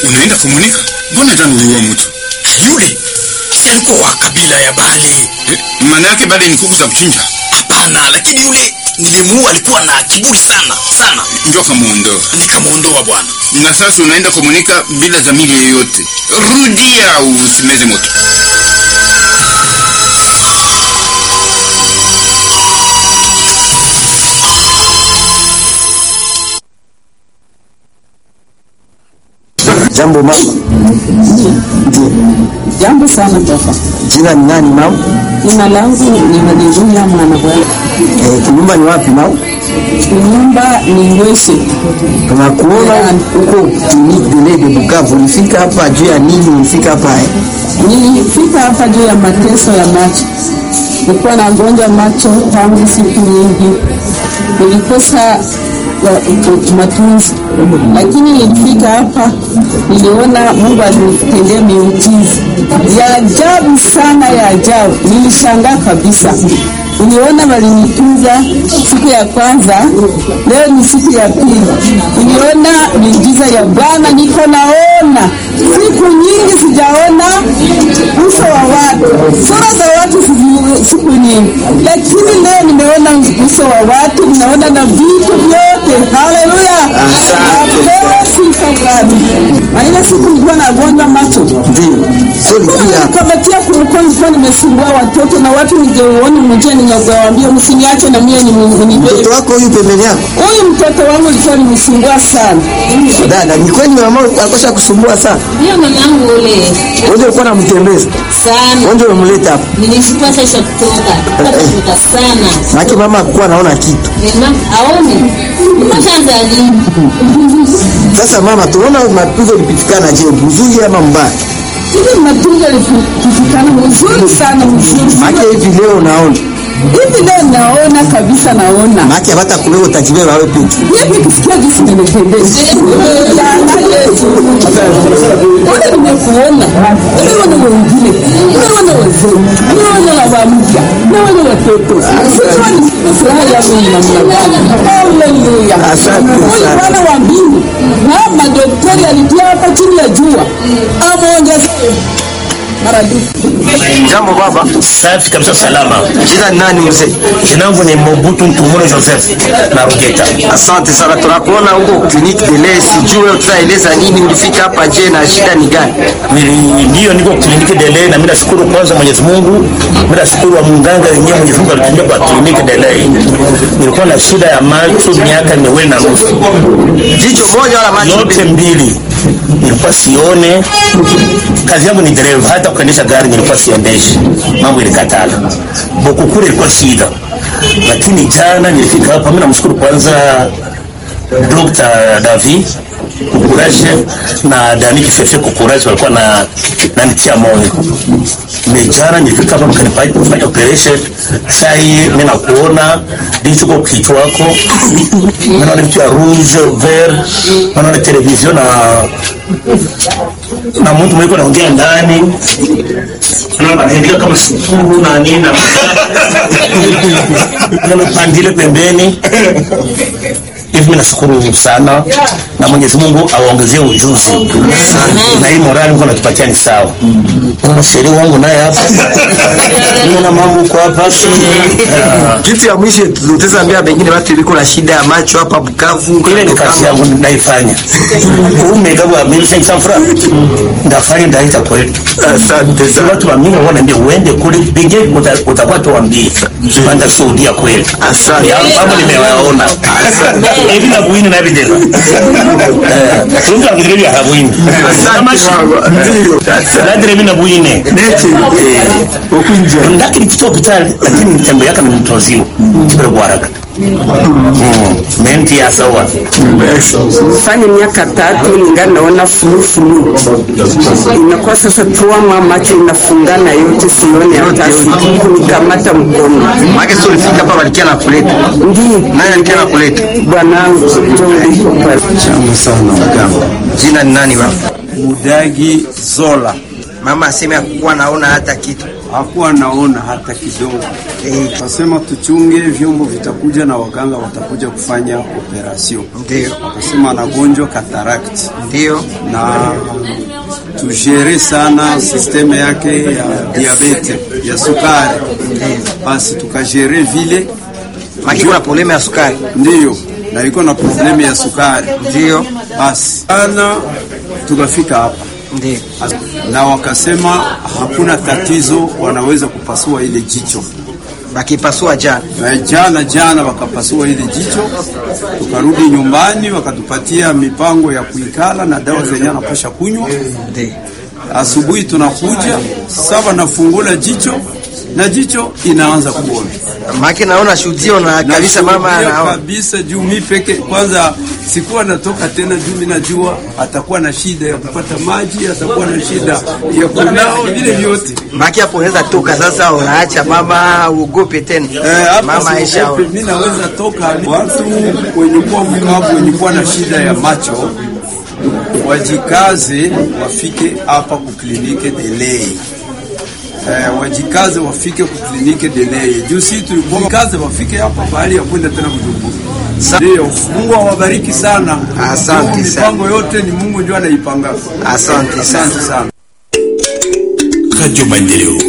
Unaenda kumunika? Mbona jana uliua mtu? Yule si alikuwa wa kabila ya Bale? Eh, maana yake Bale ni kuku za kuchinja. Hapana, lakini yule nilimuua, alikuwa na kiburi sana sana, Ndio kamuondoa. nikamuondoa bwana. Na sasa unaenda kumunika bila dhamiri yoyote. Rudia au usimeze moto. Jambo mama. Ndio. Jambo sana baba. Jina ni nani mama? Jina langu ni Haleluya mwana bwana. Eh, kinyumba ni wapi mama? Nyumba ni Ngwese. Tunakuona huko clinique de lait de Bukavu. Ulifika hapa juu ya nini? Ulifika hapa eh? Nilifika hapa juu ya mateso ya macho. Nilikuwa nagonjwa macho tangu siku nyingi, nilikosa wa- matunzi, lakini nilifika hapa, niliona Mungu alinitendea miujiza ya ajabu sana, ya ajabu. Nilishangaa kabisa. Niliona walinitunza siku ya kwanza, leo ni siku ya pili. Niliona miujiza ya Bwana, niko naona siku nyingi sijaona uso wa watu, sura za watu siku- siku nyingi, lakini leo nimeona uso wa watu, ninaona na vitu vyote. Haleluya, napewa sifa Bwana. Na ile siku nilikuwa nagonjwa macho Ndio. Sio ulikuja hapa. kamatia kulikuwa nilikuwa nimesumbua watoto na watu ningeuoni mjia, ningewaambia msiniache na mie nibebe. Mtoto wako huyu pembeni yako? Huyu mtoto wangu alikuwa nimsumbua sana. Dada, ni kweli mama alikosha kusumbua sana. Hiyo mamangu ule Wewe ulikuwa unamtembeza. sana Wewe ndio umemleta hapa. nilishukua sasa kutoka kutoka sana Maana mama hakuwa anaona kitu. mama aone kwanza alimu Sasa mama, tunaona matunzo yalipitikana je, mzuri ama mbaya? Hivi matunzo yalipitikana mzuri sana, mzuri sana. Maana hivi leo unaona. Hivi leo naona kabisa, naona Maana hata kuleo utajibeba wewe peke. hivi kusikia jinsi nimependeza. Jana Yesu. Mbona nimekuona? Nimeona wengine, nimeona wazee, nimeona baba mpya, nimeona watoto. Sasa ni furaha yangu ni namna gani? Haleluya. Asante Huyu sana. Bwana wa mbingu na madaktari alitia hapa chini ya jua ameongeza maradufu. Jambo baba. Safi kabisa, salama. Jina ni nani mzee? Jina langu ni Mobutu Ntumuro Joseph na Rugeta. Asante sana, tunakuona huko clinique de lait. Sijui tutaeleza nini, ulifika hapa je, na shida ni gani? Nili- Ndiyo, niko kliniki Delay na mimi nashukuru kwanza Mwenyezi Mungu, mimi nashukuru wa munganga yenyewe Mwenyezi Mungu alitumia kwa kliniki Delay. Nilikuwa na shida ya macho miaka miwili na nusu, Jicho moja wala macho yote mbili? mbili nilikuwa sione. Kazi yangu ni dereva, hata kuendesha gari nilikuwa siendeshi, mambo ilikatala. Bokukure ilikuwa shida, lakini jana nilifika hapa. Mimi namshukuru kwanza Dr. Davi Kukuraje na Dani Kifefe Kukuraje walikuwa na nanitia moyo. Mejana nilifika hapa mkanipa kufanya operation. Sasa hii mimi nakuona ndicho kwa kichwa wako. Mimi naona vitu ya rouge vert, naona television na na mtu mwiko naongea ndani. Naona anaendelea kama sukuru na nini na naona pandile pembeni hivi mimi nashukuru sana na Mwenyezi Mungu awaongezee ujuzi na hii morali Mungu anatupatia ni sawa. Kuna sheria wangu naye hapa, naona mambo huko hapa Ah, Kitu ya mwisho tutaweza ambia pengine watu iliko na shida ya macho hapa Bukavu. ile ni kazi yangu naifanya. Umegawa wa mimi sasa safra ndafanya ndaita kwetu. Asante Sasa sana. watu wa mimi wanaambia uende kule binge utakuwa tuambie panda shuhudia kweli. Asante. Ya mambo nimewaona. Hivi na buini na videla. Eh, tunga ngire ya habuini. Kama Asante baba. Ndio. Nadire mimi na buine. Neti. Ukunja. Ndakiri kito hospitali lakini mtembe yake ni mtu wazima. Kibere kwa haraka. Mm. Menti ya sawa. fanya miaka tatu ningali naona fulufulu, inakuwa sasa tuama macho inafungana yote, sione hata kunikamata mkono. Maana sio ulifika hapa walikia na kuleta. Ndiyo Nani alikia na kuleta? bwanangu ndio uliko pale. Jambo sana mganga. Jina ni nani baba? Mudagi Zola. Mama aseme hakuwa naona hata kitu. hakuwa naona hata kidogo. Eh. Kasema tuchunge vyombo vitakuja na waganga watakuja kufanya operation. Ndio. Akasema anagonjwa cataract Ndio. na tujere sana sisteme yake ya diabete ya sukari, basi tukajere vile Maki kuna probleme ya sukari. ndiyo, na iko na probleme ya sukari Ndio. basi ana tukafika hapa Ndio. na wakasema hakuna tatizo, wanaweza kupasua ile jicho. Bakipasua jana. Na jana jana wakapasua ile jicho, tukarudi nyumbani, wakatupatia mipango ya kuikala na dawa zenye anapasha kunywa. Ndio. Asubuhi tunakuja saba, nafungula jicho na jicho inaanza kuona Maki naona shuhudio na kabisa mama Nashuhudia anaona. kabisa juu mi peke kwanza sikuwa natoka tena juu mi najua atakuwa na shida ya kupata maji, atakuwa na shida ya kunao vile vyote. Maki hapo unaweza toka sasa, unaacha mama uogope tena. Eh, hapa mama Aisha. siogope, mi naweza toka. Watu wenye kuwa mkavu wenye kuwa na shida ya macho wajikaze, wafike hapa kuklinike Delei. Eh, wajikaze wafike kuklinike Delei juu si tulikuwa kaze wafike hapa bahali ya kwenda tena Bujumbura. Ndio, Mungu awabariki sana. Asante Juu sana. Mipango yote ni Mungu ndio anaipanga. Asante sana. Asante sana. Radio Maendeleo.